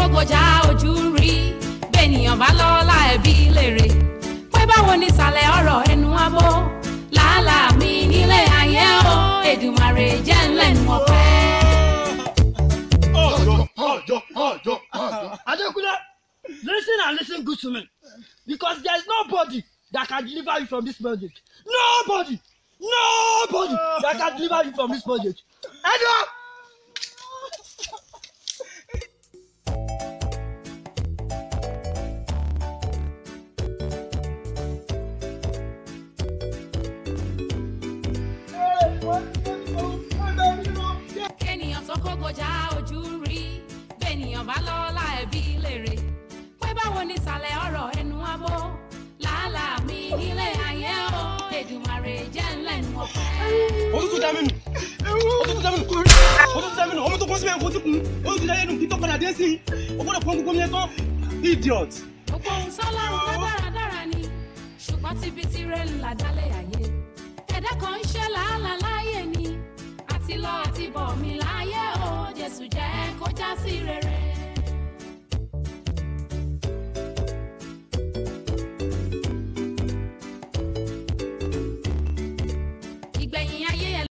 kógojá ojú ń rí bẹ́ẹ̀nìyàn bá lọ́la ẹ̀bí lèrè pé báwo ni ìsàlẹ̀ ọ̀rọ̀ ẹnu abó làálàá mi nílé ayé o Èdùmàrè jẹ́ ńlẹ́nu ọpẹ́. ọjọ́ ọjọ́ ọjọ́ ọjọ́. Adekunle, listen and listen good to me. Because there is nobody that can deliver you from this project. Nobody! Nobody that can deliver you from this project. Anyone? kéèyàn tó kógojá ojú ń rí bẹ́ẹ̀nìyàn bá lọ́la ẹ̀bí lèrè pé báwo ni ìsàlẹ̀ ọ̀rọ̀ ẹnu abó làálàá mi nílé ayé o Èdùmàrè jẹ́ ńlẹ́nu ọpẹ́. òtútù dá mi nù òtútù dá mi nù òtútù dá mi nù ọmọ tó kọ́ síbẹ̀ kó tí kun òtútù dá yẹn nù kí tó padà dé sí i o gbọ́dọ̀ pọ́n gbogbo yẹn tán idiot. gbogbo ohun sọ́lọ́run tó dáradára ni ṣùgbọ́n tíbi tí rẹ̀ ń là dálẹ̀ ayé ẹ̀dá kan ń ṣe làálàá láyé ni àti lọ àti bọ̀ mí láyé o Jésù jẹ́ kó já sí rere.